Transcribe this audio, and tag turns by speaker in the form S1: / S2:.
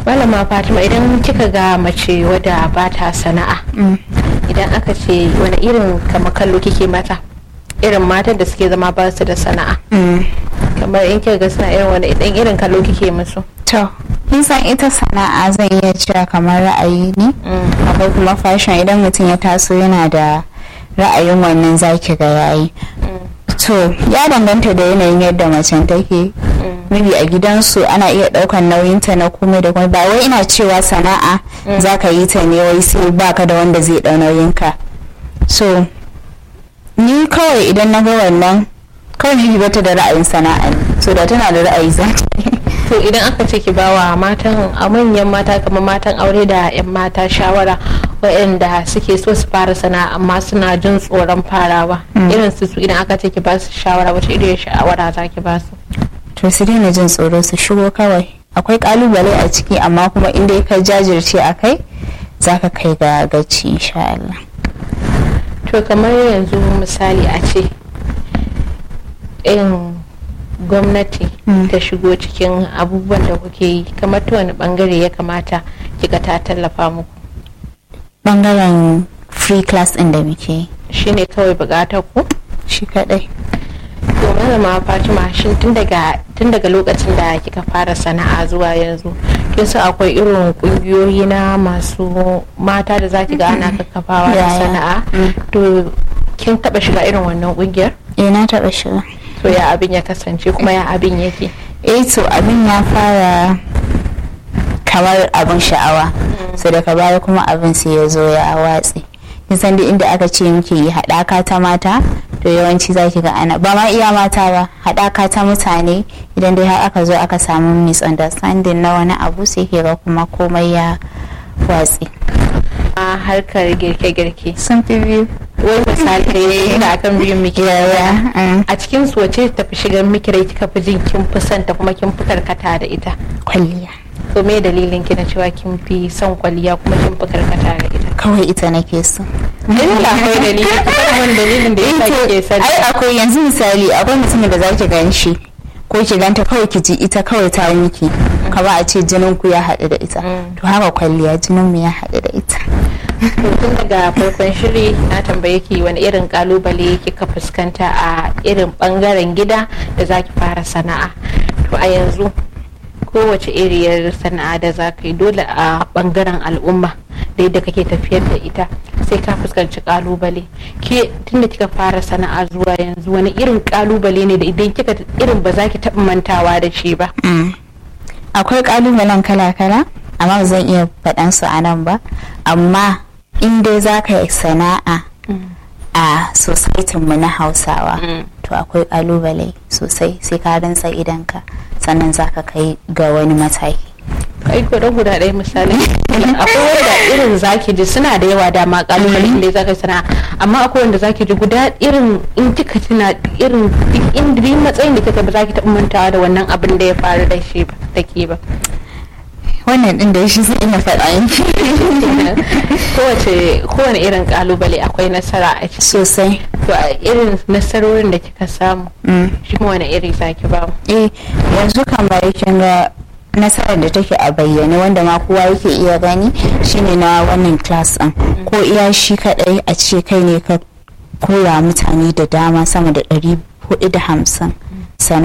S1: malama fatima idan kika ga mace wadda ba ta sana'a idan aka ce wani irin kama kallo kike mata irin matan da suke zama ba su da sana'a kamar in kika ga suna irin wani idan irin kallo kike musu
S2: to kin san ita sana'a zan iya cewa kamar ra'ayi ne akwai kuma fashion idan mutum ya taso yana da ra'ayin wannan zaki ga yayi to ya danganta da yanayin yadda macen take maybe a gidansu ana iya daukan nauyinta na komai da komai ba wai ina cewa sana'a za ka yi ta ne wai sai baka da wanda zai dau nauyinka so ni kawai idan na ga wannan kawai ni bata da ra'ayin sana'a ne so da tana da ra'ayi za
S1: to idan aka ce ki bawa matan a manyan mata kamar matan aure da 'yan mata shawara waɗanda suke so su fara sana'a amma suna jin tsoron farawa irin su su idan aka ce ki ba su shawara wace irin shawara za ki ba su
S2: to su daina jin tsoro su shigo kawai akwai kalubale a ciki amma kuma inda ka jajirce a kai za ka kai ga gaci insha Allah
S1: to kamar yanzu misali a ce in gwamnati ta shigo cikin abubuwan da kuke yi kamar ta wani bangare ya kamata kika ta tallafa muku
S2: bangaren free class ɗin da muke yi
S1: shine kawai bukatar ku
S2: shi kadai
S1: to malama fatima shin tun daga tun daga lokacin da kika fara sana'a zuwa yanzu kin san akwai irin kungiyoyi na masu mata da zaki ga ana kakkafawa da
S2: Yaya.
S1: sana'a to kin taba shiga irin wannan kungiyar
S2: eh na taɓa shiga
S1: to ya abin ya kasance kuma ya abin yake
S2: eh to abin ya fara kamar abin sha'awa so daga baya kuma abin sai ya zo ya watse kin san duk inda aka ce muke yi haɗaka ta mata to yawanci zaki ga ana ba ma iya mata ba haɗaka ta mutane idan dai har aka zo aka samu misunderstanding na wani abu sai ke ga kuma komai ya watse
S1: a harkar girke-girke
S2: sun fi biyu
S1: wai misali da akan biyun miki
S2: Yaya, mm.
S1: a cikin su wace tafi shigar miki rai kika fi jin kin fi santa kuma kin fi karkata da ita
S2: kwalliya
S1: to me dalilin ki na cewa kin fi son kwalliya kuma kin fi karkata da ita
S2: kawai ita nake so
S1: Idan da akwai dalili ki faɗa min dalilin da yasa kike son
S2: ai akwai yanzu misali akwai mutumin da zaki gan shi ko ki ganta kawai ki ji ita kawai ta miki kama a ce jinin ku ya haɗu da ita to haka kwalliya jinin mu ya haɗu da ita
S1: to tun daga farkon shiri na tambaye ki wani irin kalubale kika fuskanta a irin bangaren gida da zaki fara sana'a to a yanzu kowace iriyar sana'a da za ka yi dole a bangaren al'umma da yadda kake tafiyar da ita sai ka fuskanci kalubale ke tunda kika fara sana'a zuwa yanzu wani irin kalubale ne da idan kika irin ba za ki taɓa mantawa da shi ba
S2: akwai kalubalen kala-kala amma ba zan iya faɗan su a nan ba amma in dai za ka yi sana'a a societin mu na hausawa to akwai kalubale sosai sai ka rantsa idanka sannan za ka kai ga wani mataki
S1: kai guda guda ɗaya misali akwai wanda irin zaki ji suna da yawa dama kalubale inda zaka sana'a amma akwai wanda zaki ji guda irin in kika tuna irin duk inda duk matsayin da kika ba zaki taɓa mantawa da wannan abin da ya faru da shi ba da ke ba
S2: wannan din da shi sai ina faɗa yanki
S1: kowace kowane irin kalubale akwai nasara a ciki
S2: sosai
S1: to a irin nasarorin da kika samu shi kuma wani iri zaki ba mu
S2: eh yanzu kamar kin ga nasarar da take a bayyane wanda ma kowa yake iya gani shine na wannan class din ko iya shi kadai a ce kai ne ka koya mutane da dama sama da ɗari hudu da hamsin